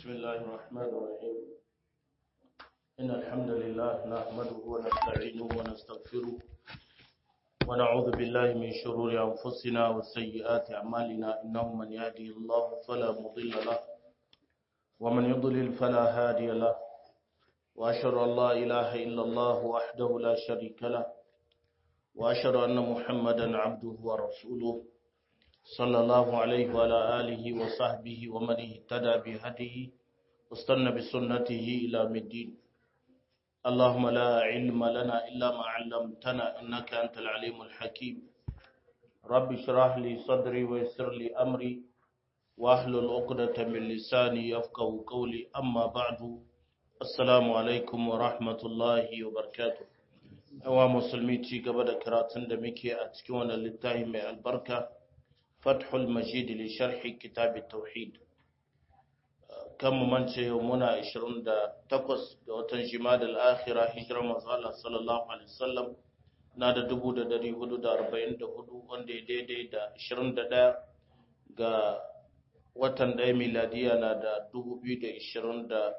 بسم الله الرحمن الرحيم إن الحمد لله نحمده ونستعينه ونستغفره ونعوذ بالله من شرور أنفسنا وسيئات أعمالنا إنه من يهدي الله فلا مضل له ومن يضلل فلا هادي له وأشهد أن لا إله إلا الله وحده لا شريك له وأشهد أن محمدا عبده ورسوله صلى الله عليه وعلى آله وصحبه ومن اهتدى بهديه واستنى بسنته إلى الدين اللهم لا علم لنا إلا ما علمتنا إنك أنت العليم الحكيم رب اشرح لي صدري ويسر لي أمري واحلل عقدة من لساني يفقه قولي أما بعد السلام عليكم ورحمة الله وبركاته Yawa musulmi ci gaba da karatun da muke a cikin wannan littafi mai albarka Fathul Majid li sharhi kitab tauhid kan mu mance yau muna 28 ga watan Jumada al-Akhirah hijrar manzo Allah sallallahu alaihi wasallam na da 1444 wanda ya daidai da 21 ga watan ɗaya miladiya na da 2023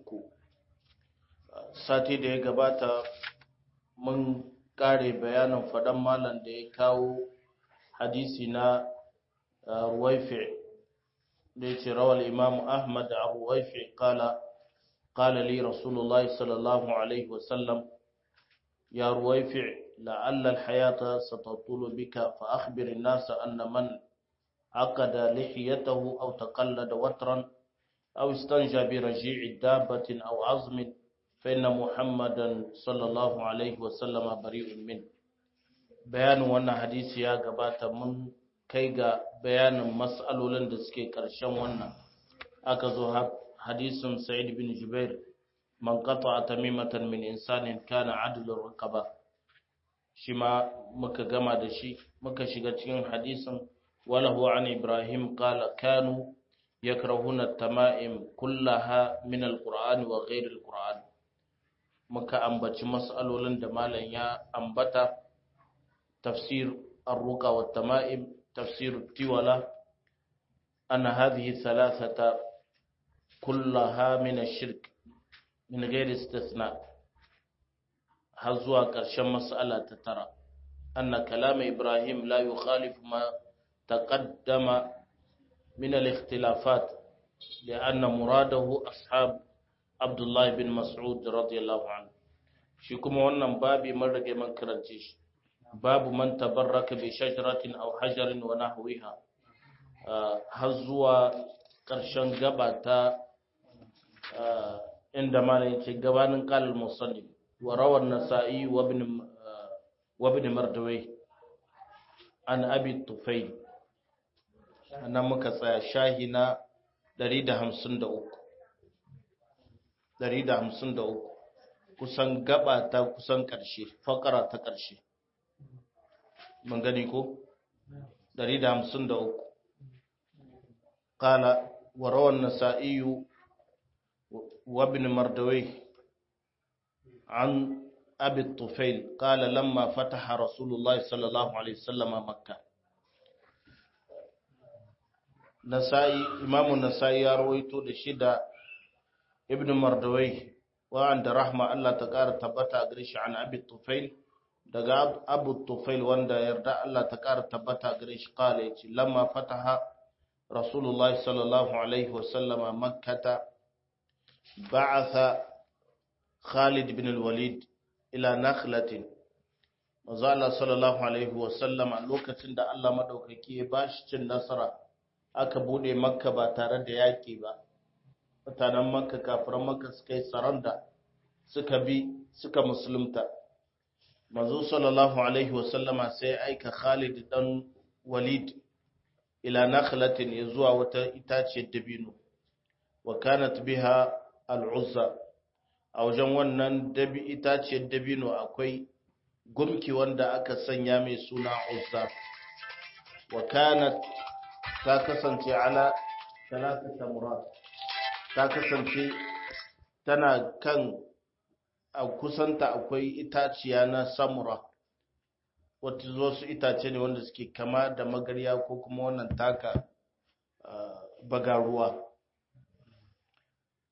sati da ya gabata mun kare bayanin faɗan malam da ya kawo hadisi na ruwaifi da ya ce rawar imam ahmad a ruwaifi kala kala li rasulullahi sallallahu alaihi wasallam ya ruwaifi لعل الحياة ستطول بك فأخبر الناس أن من عقد لحيته أو تقلد وترا أو استنجى برجيع دابة أو عظم فإن محمدا صلى الله عليه وسلم بريء منه بيان wannan hadisi ya gabata mun kai ga bayanin mas'alolin da suke ƙarshen wannan aka zo hadisin Sa'id bin Jubair man qata'a tamimatan min insanin kana adlur raqaba shi ma muka gama da shi muka shiga cikin hadisin walahu an Ibrahim qala kanu yakrahuna at-tama'im kullaha min al-Qur'an wa ghayr al-Qur'an muka ambaci mas'alolin da malam ya ambata tafsir ar-ruqa wa tama'im tafsir tiwala anna hadhihi thalathata kullaha min ash-shirk min ghairi istithna har zuwa ƙarshen mas'ala ta tara anna kalam ibrahim la yukhalif ma taqaddama min al-ikhtilafat لأن مراده أصحاب Abdullahi bin Mas'ud radiyallahu anhu shi kuma wannan babi mun rage man karance shi babu man tabarraka bi shajaratin aw hajarin wa nahwiha har zuwa ƙarshen gaba ta inda malam yake gabanin qalal musannif wa rawan nasa'i wa ibn wa ibn mardawai an abi tufayl nan muka tsaya shahina 153 153 kusan gaba ta kusan ƙarshe fakara ta ƙarshe mun gani ko 153 qala wa rawan nasa'i wa ibn mardawai an abi tufail qala lamma fataha rasulullahi sallallahu alaihi wasallam makkah nasa'i imamu nasa'i ya rawaito da shida ibn mardawai wa'anda rahma Allah ta ƙara tabbata a gare shi an abi tufail daga abu tufail wanda yarda Allah ta ƙara tabbata a gare shi kala yace lamma fataha rasulullahi sallallahu alaihi wasallama makkata ba'atha khalid ibn al-walid ila nakhlatin manzo Allah sallallahu alaihi wasallama lokacin da Allah madaukaki ya bashi cin nasara aka bude makka ba tare da yaki ba mutanen makka kafiran makka suka yi saranda suka bi suka musulunta manzo sallallahu alaihi wasallama sai aika Khalid dan Walid ila nakhlatin ya zuwa wata itaciyar dabino wa kanat biha al-uzza a wajen wannan dabi itaciyar dabino akwai gumki wanda aka sanya mai suna uzza wa kanat ta kasance ala talata murat ta kasance tana kan a kusanta akwai itaciya na samura wata zo su itace ne wanda suke kama da magarya ko kuma wannan taka bagaruwa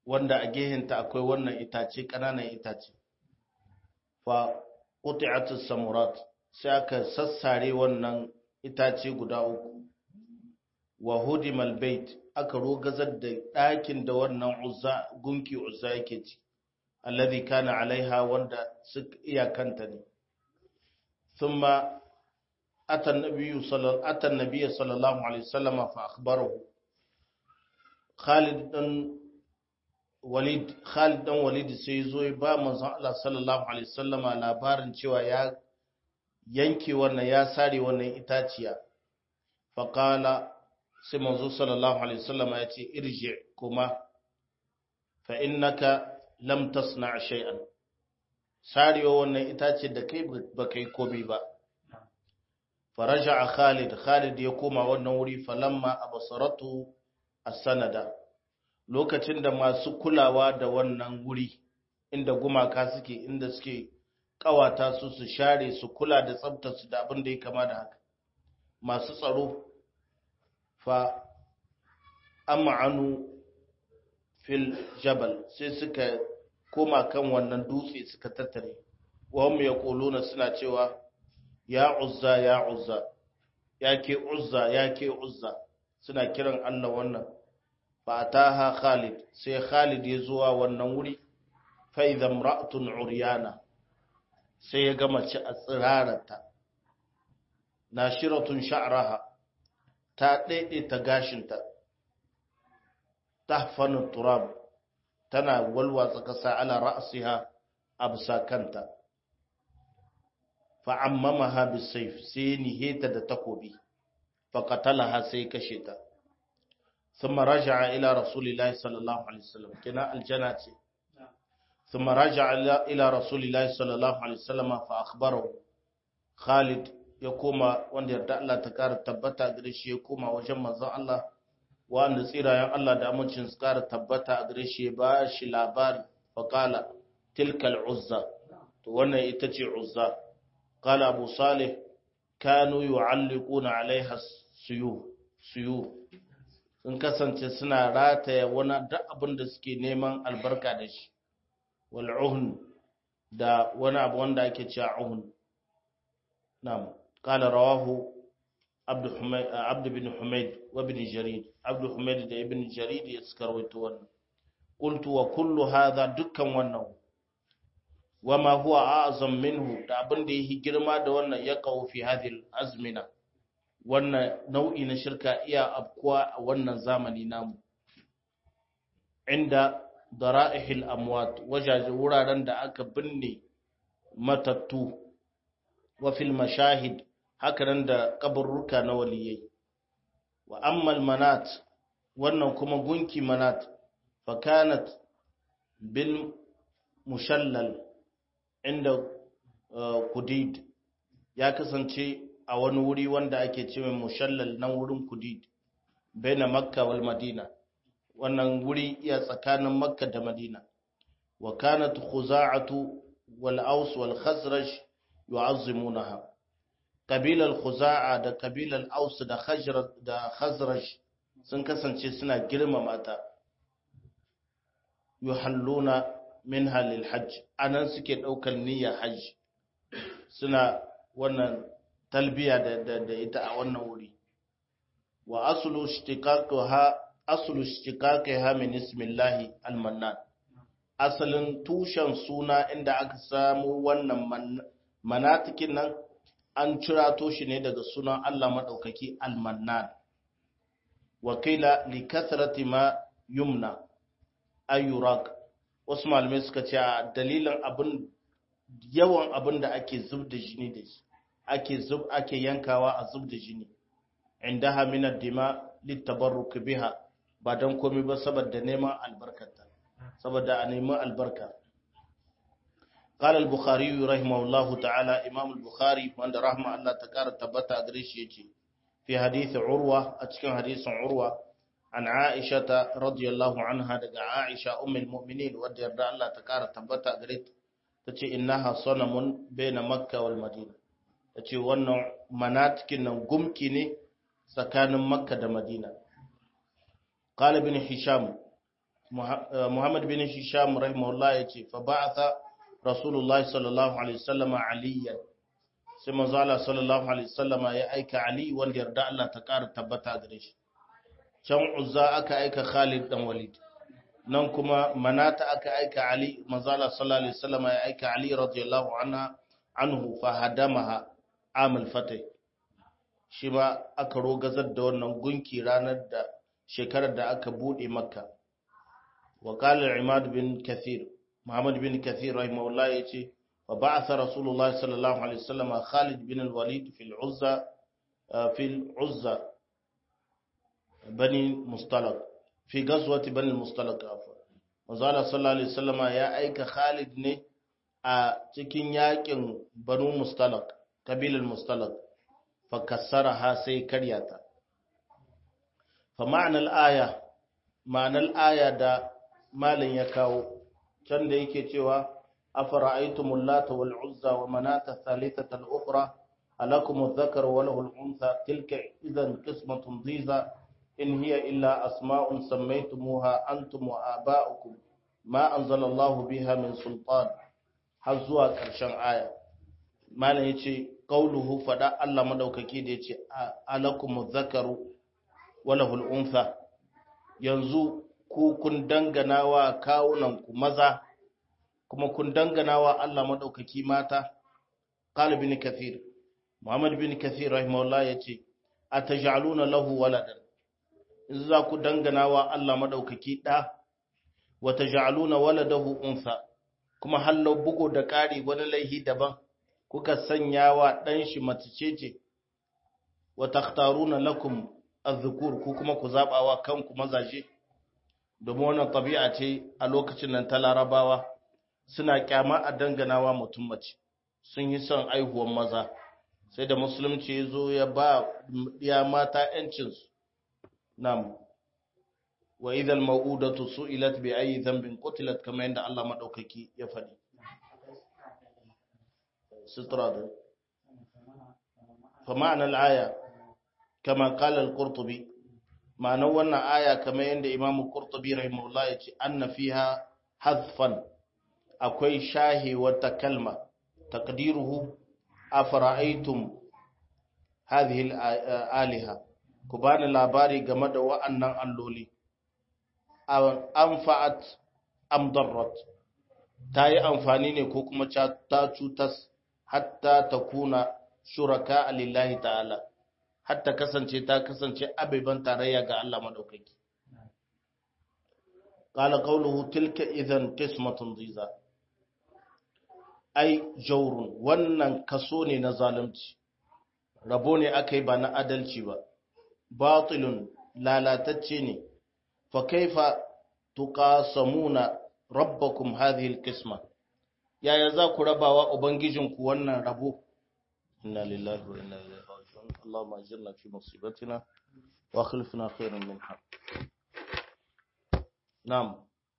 wanda a gehenta akwai wannan itace ƙananan itace fa quti'atus samurat sai aka sassare wannan itace guda uku wa hudimal bait aka rogazar da ɗakin da wannan uzza gunki uzza yake ci alladhi kana alaiha wanda suka iyakanta ne thumma ata an-nabiyyu sallallahu ata an-nabiyyu sallallahu alaihi wasallam fa akhbarahu Khalid dan Walid Khalid dan Walid sai zo ba manzon Allah sallallahu alaihi wasallama labarin cewa ya yanke wannan ya sare wannan itaciya faqala sai manzo sallallahu alaihi wasallama ya ce irji kuma fa innaka lam tasna shay'an sarewa wannan itace da kai ba kai komai ba faraja Khalid Khalid ya koma wannan wuri falamma abasaratu as-sanada lokacin da masu kulawa da wannan wuri inda gumaka suke inda suke kawata su su share su kula da tsabtar su da abin da ya kama da haka masu tsaro fa am'anu fil jabal sai suka koma kan wannan dutse suka tattare wahum yaquluna suna cewa ya uzza ya uzza ya ke uzza ya ke uzza suna kiran Allah wannan fataha Khalid sai Khalid ya zuwa wannan wuri fa idza imra'atun uryana sai ya ga mace a tsirarata nashiratun sha'raha ta daidaita gashinta tahfanu turab tana walwatsa kasa ala ra'siha absa kanta fa ammamaha bisayf sai niheta da takobi fa qatalaha sai kashe ta ثم رجع إلى رسول الله صلى الله عليه وسلم كنا الجنة ثم رجع إلى رسول الله صلى الله عليه وسلم فأخبره خالد يقوم وان يرد الله تكار تبتا قريش يقوم وجمع ذا الله وان نسيرا يا الله دا منشن سكار تبتا قريش باش لابار فقال تلك العزة وانا يتجي عزة قال أبو صالح كانوا يعلقون عليها السيوف سيوف sun kasance suna rataya wani duk abin da suke neman albarka da shi wal'uhun da wani abu wanda ake cewa uhun na'am qala rawahu abd bin humayd wa ibn jarid abd humayd da ibn jarid ya suka rawaito wannan qultu wa kullu hadha dukkan wannan wama huwa a'zam minhu da abin da yake girma da wannan ya kawo fi hadhihi azmina wannan nau'i na shirka iya afkuwa a wannan zamani namu inda dara'ihil amwat wajaje wuraren da aka binne matattu wa fil mashahid hakanan da kaburruka na waliyai wa ammal manat wannan kuma gunki manat fa kanat bil mushallal inda kudid ya kasance a wani wuri wanda ake ce mai mushallal nan wurin kudid baina makka wal madina wannan wuri iya tsakanin makka da madina wa kanat khuza'atu wal aus wal khazraj yu'azzimunaha kabilar khuza'a da kabilar aus da khazraj da khazraj sun kasance suna girmama ta yuhalluna minha lil hajj anan suke daukar niyyar hajji suna wannan talbiya da ita a wannan wuri wa aslu ishtiqaqaha aslu ishtiqaqaha min ismillahi almannan asalin tushen suna inda aka samu wannan manatikin nan an cirato shi ne daga sunan Allah madaukaki almannan wakila li kathrati ma yumna ayyurak wasu malamai suka ce a dalilin abin yawan abin da ake zub da jini da shi ake zub ake yankawa a zub da jini indaha min ad-dima litabarruk biha ba dan komai ba saboda neman albarkata saboda a neman albarka قال البخاري رحمه الله تعالى امام البخاري وان رحمه الله تكار تبتا غريش يجي في حديث عروه اتكن حديث عروه عن عائشه رضي الله عنها دغ عائشه ام المؤمنين ودي الله تكار تبتا غريت تجي انها صنم بين مكه والمدينه ta ce wannan manatikin nan gumki ne tsakanin makka da madina ƙalibin hisham Muhammad bin Hisham rahimahullah yace fa ba'atha Rasulullahi sallallahu alaihi wasallam aliyan sai manzo Allah sallallahu alaihi wasallam ya aika Ali wanda yarda Allah ta ƙara tabbata gare shi can Uzza aka aika Khalid dan Walid nan kuma Manata aka aika Ali manzo Allah sallallahu alaihi wasallam ya aika Ali radiyallahu anha anhu fa hadamaha amal fatih shi ma aka rogazar da wannan gunki ranar da shekarar da aka bude makka wa qala imad bin kathir muhammad bin kathir rahimahullah yace wa ba'atha rasulullah sallallahu alaihi wasallam khalid bin al-walid fi al-uzza fi al-uzza bani mustalaq fi ghazwati bani mustalaq afwa manzo sallallahu alaihi wasallam ya aika khalid ne a cikin yakin banu mustalaq kabilar mustalaq فكسرها سي كرياتا فمعنى الآية معنى الآية دا مالن يكاو كان da yake cewa afara'aytum allata wal uzza wa manata thalithata al ukhra alakum adh-dhakar wa lahu al-untha tilka idhan qismatun dhiza in hiya illa asma'un sammaytumuha antum wa aba'ukum ma anzala Allah biha min sultan har zuwa ƙarshen aya malam yace qauluhu fada Allah madaukaki da yace alakum dhakaru wa lahul untha yanzu ku kun dangana wa kawunan ku maza kuma kun dangana wa Allah madaukaki mata qala bin kathir muhammad bin kathir rahimahullah yace ataj'aluna lahu waladan in za ku dangana wa Allah madaukaki da wa taj'aluna waladahu untha kuma hallau bugo da ƙari wani laihi daban kuka sanya wa ɗan shi mace ce wa takhtaruna lakum az-zukur ku kuma ku zabawa kanku mazaje domin wannan tabi'a ce a lokacin nan ta larabawa suna kyama a danganawa mutum mace sun yi son aihuwan maza sai da musulunci ya zo ya ba ya mata yancinsu nam wa idhal mau'udatu su'ilat bi ayyi dhanbin qutilat kamar yadda Allah madaukaki ya faɗi sutura fa ma'ana al-aya kama qala al-qurtubi ma'anar wannan aya kamar yadda Imam Qurtubi rahimahullah ya ce anna fiha hadfan akwai shahi wata kalma taqdiruhu afara'aytum hadhihi al-aliha ku bani labari game da wa'annan alloli anfa'at am darrat ta yi amfani ne ko kuma ta cutas hatta ta kuna shuraka lillahi ta'ala hatta kasance ta kasance abiban tarayya ga Allah madaukaki qala qawluhu tilka idhan qismatun dhiza ai jawrun wannan kaso ne na zalunci rabo ne akai ba na adalci ba batilun lalatacce ne fa kaifa tuqasamuna rabbakum hadhihi alqisma yaya za ku rabawa ubangijinku wannan rabo inna lillahi wa inna ilaihi raji'un اللهم اجرنا في مصيبتنا واخلفنا خيرا منها نعم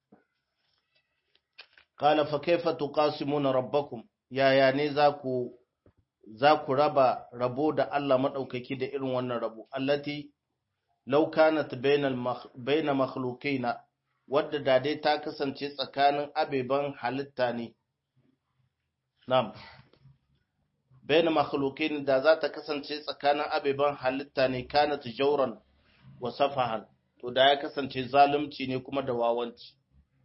قال فكيف تقاسمون ربكم يا يا ne zaku zaku raba rabo da Allah madaukaki da irin wannan rabo allati law kanat bainal baina makhluqina wadda da dai ta kasance tsakanin abeban halitta ne na'am bayan makhluqin da za ta kasance tsakanin abeban halitta ne kana tijauran wa safahan to da ya kasance zalunci ne kuma da wawanci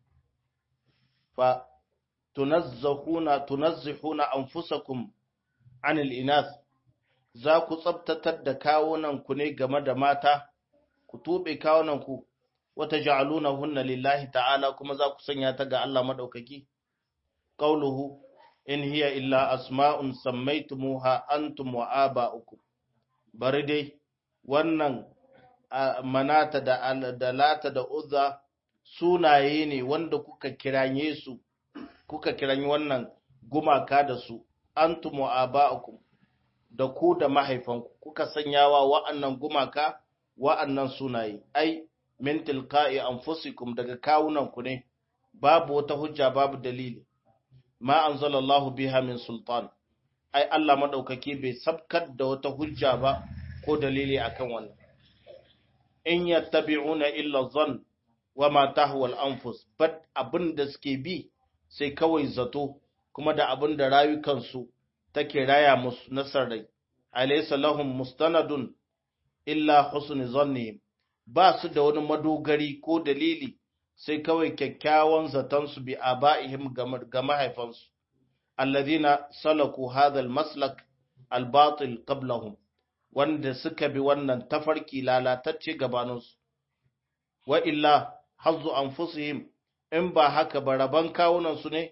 fa tunazzahuna tunazzihuna anfusakum anil inath za ku tsabtatar da kawunan ku ne game da mata ku tube kawunan ku wata ja'aluna hunna lillahi ta'ala kuma za ku sanya ta ga Allah madaukaki qauluhu in hiya illa asma'un sammaitumuha antum wa aba'ukum bari dai wannan manata da da lata da uzza sunaye ne wanda kuka kiranye su kuka kiranyi wannan gumaka da su antum wa aba'ukum da ku da mahaifanku kuka sanyawa wa'annan gumaka wa'annan sunaye ai min tilqa'i anfusikum daga kawunanku ne babu wata hujja babu dalili ma anzalallahu biha min sultan ai Allah madaukaki bai sabkar da wata hujja ba ko dalili akan wannan in yattabi'una illa zan wa ma tahwal anfus bad abin da suke bi sai kawai zato kuma da abin da rayukansu take raya musu nasarai alaysa lahum mustanadun illa husni zannihim ba su da wani madogari ko dalili sai kawai kyakkyawan zatonsu bi aba'ihim ga mahaifansu alladhina salaku hadha almaslak albatil qablahum wanda suka bi wannan tafarki lalatacce gabaninsu wa illa hazzu anfusihim in ba haka ba raban kawunansu ne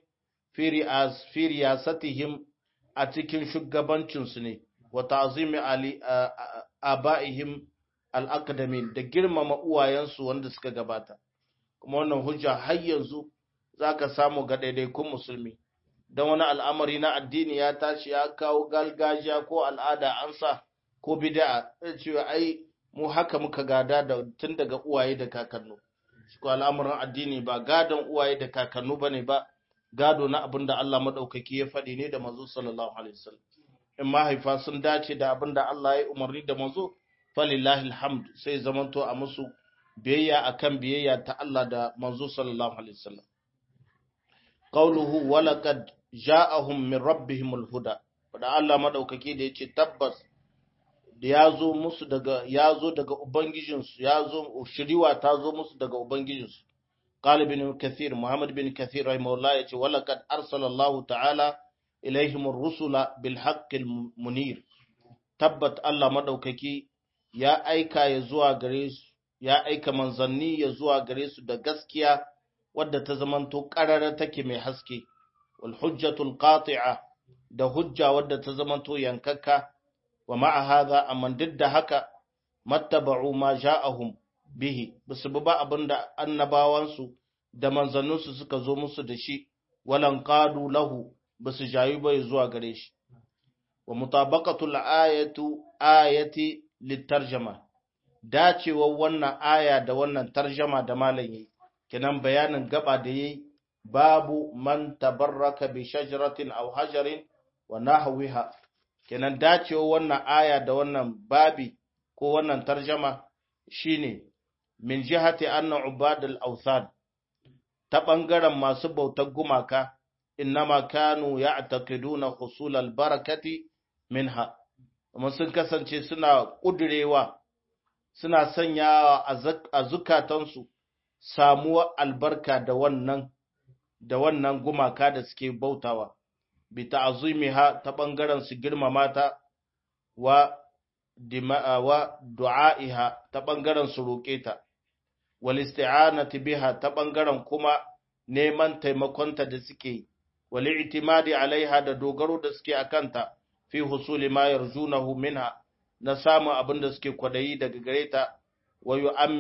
fi riyasatihim a cikin shugabancinsu ne wa ta'zimi ali aba'ihim al-aqdamin da girmama uwayensu wanda suka gabata kuma wannan hujja har yanzu zaka samu ga daidaikun musulmi dan wani al'amari na addini ya tashi ya kawo galgajiya ko al'ada an sa ko bid'a cewa ai mu haka muka gada da tun daga uwaye da kakannu ko al'amuran addini ba gadon uwaye da kakannu bane ba gado na abin da Allah madaukaki ya faɗi ne da manzo sallallahu alaihi wasallam in mahaifa sun dace da abin da Allah ya umarni da manzo falillahi alhamd sai zamanto a musu biyayya akan biyayya ta Allah da manzo sallallahu alaihi wasallam qawluhu walaqad ja'ahum min rabbihimul huda da Allah madaukaki da yace tabbas da ya zo musu daga ya zo daga ubangijinsu ya zo shiriwa ta zo musu daga ubangijinsu qala bin kathir muhammad bin kathir rahimahullah yace walaqad arsala Allah ta'ala ilaihim ar-rusula bil haqqil munir tabbat Allah madaukaki ya aika ya zuwa gare su ya aika manzanni ya zuwa gare su da gaskiya wadda ta zamanto qarara take mai haske wal hujjatul qati'a da hujja wadda ta zamanto yankakka wa ma'a hadha amma duk da haka mattaba'u ma ja'ahum bihi basu ba abinda annabawansu da manzanninsu suka zo musu da shi walan qadu lahu basu jayu bai zuwa gare shi wa mutabaqatul ayatu ayati litarjama dacewar wannan aya da wannan tarjama da malam yi kenan bayanin gaba da yayi babu man tabarraka bi shajaratin aw hajarin wa nahwiha kenan dacewa wannan aya da wannan babi ko wannan tarjama shine min jihati anna ubadul awthan ta bangaren masu bautar gumaka innama kanu ya'taqiduna husul albarakati minha kuma sun kasance suna kudurewa suna sanyawa a zukatansu samuwar albarka da wannan da wannan gumaka da suke bautawa bi ta'zimiha ta bangaren su girmama ta wa dima'a wa du'a'iha ta bangaren su roke ta wal isti'anati biha ta bangaren kuma neman taimakonta da suke wal i'timadi alaiha da dogaro da suke akanta fi husuli ma yarjunahu minha na samu abin da suke kwadayi daga gare ta wa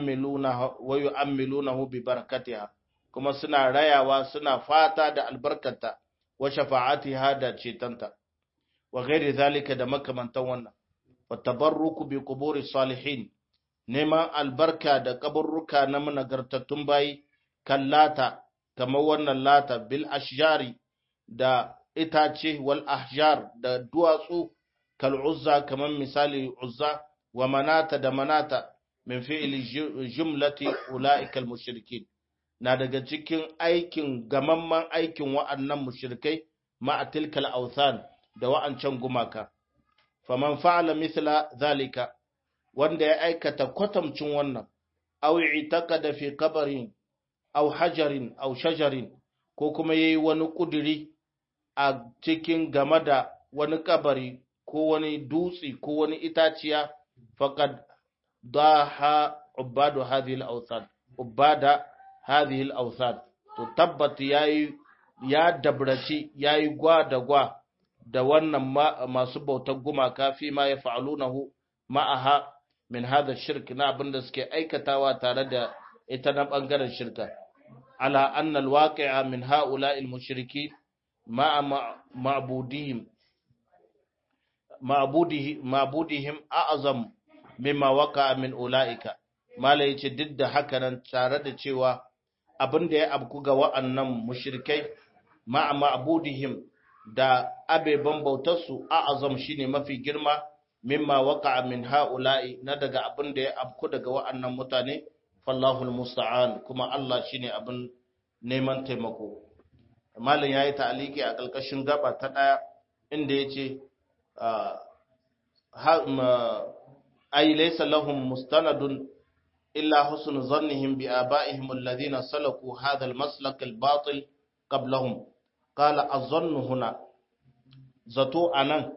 yu'ammilunahu bi barakatiha kuma suna rayawa suna fata da albarkata wa shafa'atiha da cetanta wa ghairi zalika da makamantan wannan wa tabarruku bi quburi salihin neman albarka da kaburruka na managartattun bayi kallata kamar wannan lata bil ashjari da itace wal ahjar da duwatsu kal uzza kamar misali uzza wa manata da manata min fi'li jumlati ulaika al mushrikin na daga cikin aikin gamamman aikin wa'annan mushrikai ma'a tilkal authan da wa'ancan gumaka faman fa'ala mithla zalika wanda ya aikata kwatamcin wannan aw i'taqada fi qabrin aw hajarin aw shajarin ko kuma yayi wani kuduri a cikin game da wani kabari ko wani dutse ko wani itaciya faqad daha ubadu hadhihi al-awthan ubada hadhihi al-awthan to tabbat yayi ya dabraci yayi gwa da gwa da wannan masu bautar gumaka fi ma ya fa'alunahu ma'aha min hada shirk na abinda suke aikatawa tare da ita na bangaren shirka ala anna alwaqi'a min ha'ula'i almushriki ma'a ma'budihim ma'budihim ma'budihim a'zam mimma waqa'a min ula'ika mala yace duk da haka nan tare da cewa abinda ya abku ga wa'annan mushrikai ma'a ma'budihim da abeban bautarsu a'azam shine mafi girma mimma waqa'a min ha'ula'i na daga abin da ya afku daga wa'annan mutane fallahu almusta'an kuma Allah shine abin neman taimako malam yayi ta'aliki a kalkashin gaba ta daya inda yace ay laysa lahum mustanadun illa husnu zannihim bi abaihim alladhina salaku hadha almaslak albatil qablahum qala az-zannu huna zato anan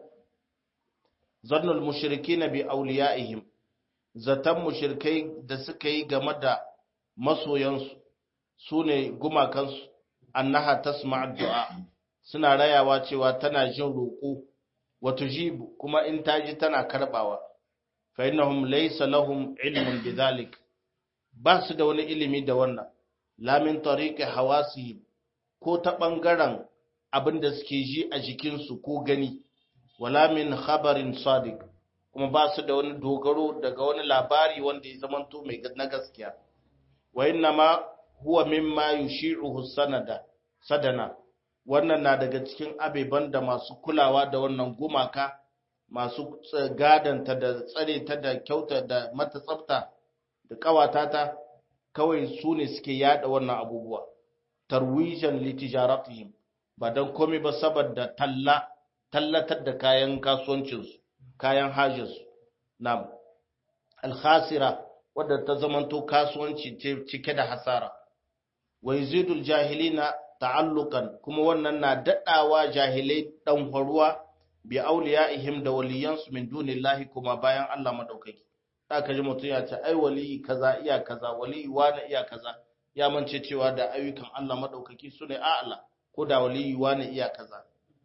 zannul mushrikina bi awliyaihim zatan mushrikai da suka yi game da masoyansu sune gumakansu annaha tasma' du'a suna rayawa cewa tana jin roƙo wa tujibu kuma in taji tana karbawa fa innahum laysa lahum ilmun bidhalik ba su da wani ilimi da wannan la min tariqi hawasihim ko ta bangaren abinda suke ji a jikinsu ko gani wala min khabarin sadiq kuma ba su da wani dogaro daga wani labari wanda ya zamanto mai na gaskiya wa inna ma huwa mimma yushi'uhu sanada sadana wannan na daga cikin abeban da masu kulawa da wannan gumaka masu gadanta da tsare ta da kyauta da mata tsafta da kawata ta kawai su ne suke yada wannan abubuwa tarwijan litijaratihim ba don komai ba saboda talla tallatar da kayan kasuwancinsu kayan hajjinsu nam alkhasira wadda ta zamanto kasuwanci cike da hasara wa yazidul jahilina ta'alluqan kuma wannan na dadawa jahilai dan faruwa bi awliyaihim da waliyansu min dunillahi kuma bayan Allah madaukaki ka ji mutum ya ce ai wali kaza iya kaza wali wani iya kaza ya mance cewa da ayyukan Allah madaukaki sune a Allah ko da wali wani iya kaza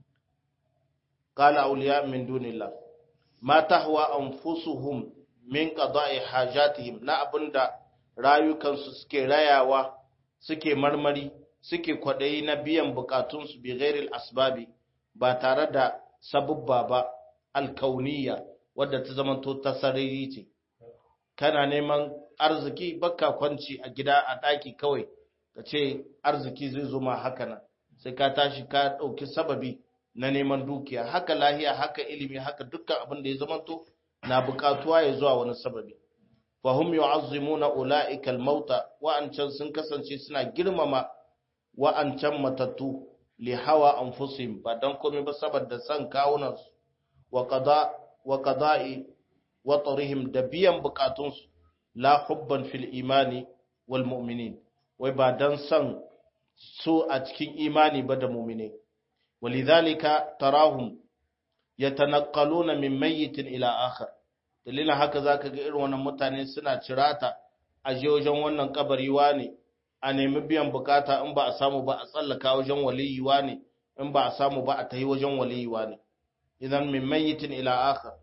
qala awliya min dunillah ma tahwa anfusuhum min qada'i hajatihim na abinda rayukansu suke rayawa suke marmari suke kwadayi na biyan bukatunsu bi ghairil asbabi ba tare da sabubba ba alkauniya wadda ta zamanto ta sarari ce kana neman arziki baka kwanci a gida a ɗaki kawai ka ce arziki zai zo ma haka nan sai ka tashi ka ɗauki sababi na neman dukiya haka lahiya haka ilimi haka dukkan abin da ya zamanto na buƙatuwa ya zuwa wani sababi fahum yu'azzimuna ulaika al-mauta wa'ancan sun kasance suna girmama wa'ancan matattu li hawa anfusihim ba dan komai ba saboda san kawunan su wa qada wa qada'i wa tarihim da biyan bukatunsu la hubban fil imani wal mu'minin wai ba dan san su a cikin imani ba da mu'mine walidhalika tarahum yatanaqqaluna min mayyitin ila akhar dalilin haka zaka ga irin wannan mutane suna cirata a je wajen wannan kabari ne a nemi biyan bukata in ba a samu ba a tsallaka wajen waliyi ne in ba a samu ba a tahi wajen waliyi ne idan min mayyitin ila akhar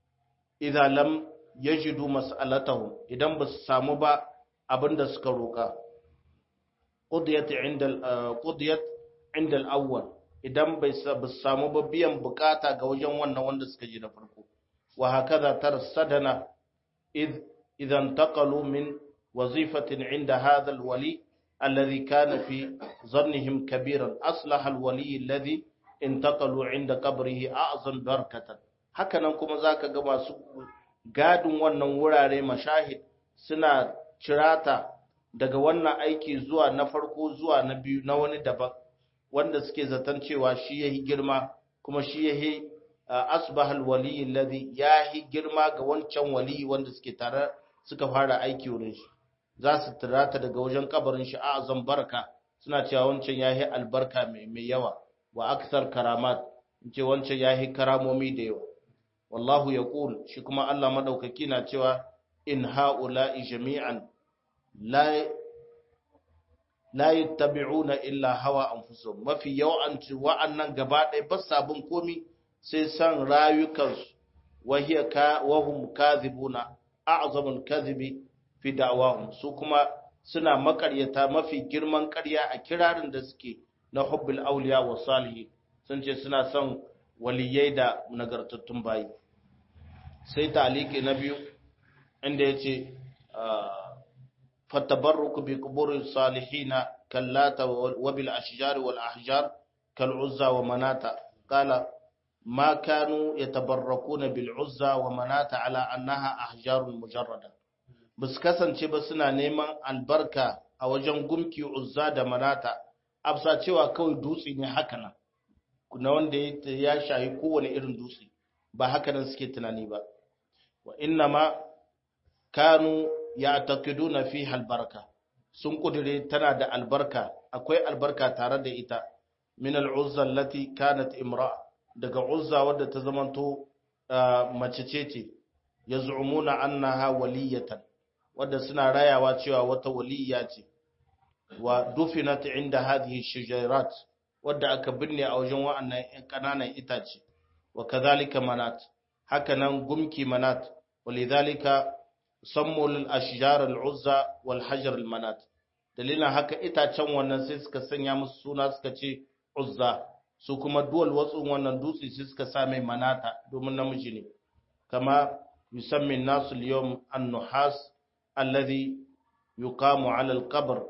idan lam yajidu mas'alatahum idan ba su samu ba abinda suka roka qudiyat inda qudiyat inda al-awwal idan bai samu ba biyan bukata ga wajen wannan wanda suka ji na farko wa hakaza tarsadana id idan taqalu min wazifatin inda hadha alwali alladhi kana fi zannihim kabiran aslaha alwali alladhi intaqalu inda qabrihi a'zam barakatan hakanan kuma zaka ga masu gadin wannan wurare mashahid suna cirata daga wannan aiki zuwa na farko zuwa na biyu na wani daban wanda suke zaton cewa shi yahi girma kuma shi yahi asbah alwali alladhi yahi girma ga wancan wali wanda suke tare suka fara aiki wurin shi za su tirata daga wajen kabarin shi a azan barka suna cewa wancan yahi albarka mai mai yawa wa akthar karamat ce wancan yahi karamomi da yawa wallahu yaqul shi kuma Allah madaukaki na cewa in haula'i jami'an la la yattabi'una illa hawa anfusuhum mafi yawanci wa'annan gaba ɗaya ba sabon komi sai san rayukansu wa hiya ka wa hum kadhibuna a'zamul kadhibi fi da'wahum su kuma suna makaryata mafi girman ƙarya a kirarin da suke na hubbul awliya wa salihin sun ce suna son waliyai da nagartattun bayi sai taliki na biyu inda yace فالتبرك بقبور الصالحين كاللات وبالأشجار والأحجار كالعزى ومناتا قال ما كانوا يتبركون بالعزى ومناتا على أنها أحجار مجردة bus kasance ba suna neman albarka a wajen gumki uzza da manata afsa cewa kawai dutse ne haka nan na wanda ya shayi kowane irin dutse ba haka nan suke tunani ba wa inna ma kanu ya taqiduna fiha albarka sun kudure tana da albarka akwai albarka tare da ita min al'uzza allati kanat imra daga uzza wadda ta zamanto mace ce ce yaz'umuna annaha waliyatan wadda suna rayawa cewa wata waliya ce wa dufinat inda hadhihi shajarat wadda aka binne a wajen wa'annan kananan itace wa kadhalika manat haka nan gumki manat walidhalika sammu lil ashjar al uzza wal hajar al manat dalilin haka itacen wannan sai suka sanya musu suna suka ce uzza su kuma duwal watsun wannan dutse sai suka sa mai manata domin namiji ne kama yusammi nasu al-yawm an-nuhas alladhi yuqamu ala al-qabr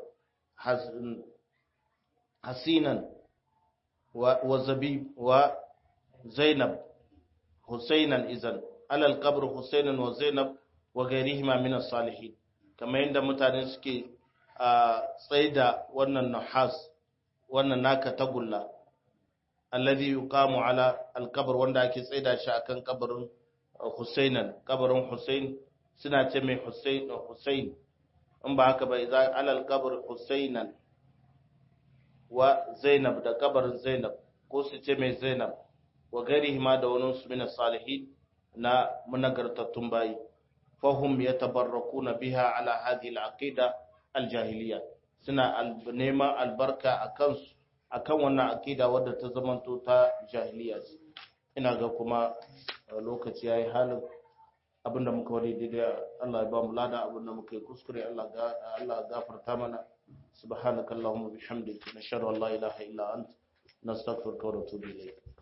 hasinan wa zabib wa zainab husainan izan ala al-qabr husainan wa zainab wa gairihima min as-salihin kamar yadda mutane suke a tsaida wannan nahas wannan naka tagulla alladhi yuqamu ala al-qabr wanda ake tsaida shi akan kabarin Husainan kabarin Husain suna ce mai Husain Husain in ba haka ba idan ala al-qabr Husainan wa Zainab da kabarin Zainab ko su ce mai Zainab wa gairihima da wani su min salihin na munagartattun bayi fahum yatabarrakuna biha ala hadhihi al-aqida al-jahiliya suna neman albarka akan su akan wannan aqida wadda ta zamanto ta jahiliya ce ina ga kuma lokaci yayi halin abinda muka wani daidai Allah ya ba mu lada abinda muka yi kuskure Allah ga Allah gafarta mana subhanakallahumma bihamdika nashhadu an la ilaha illa anta nastaghfiruka wa natubu ilayk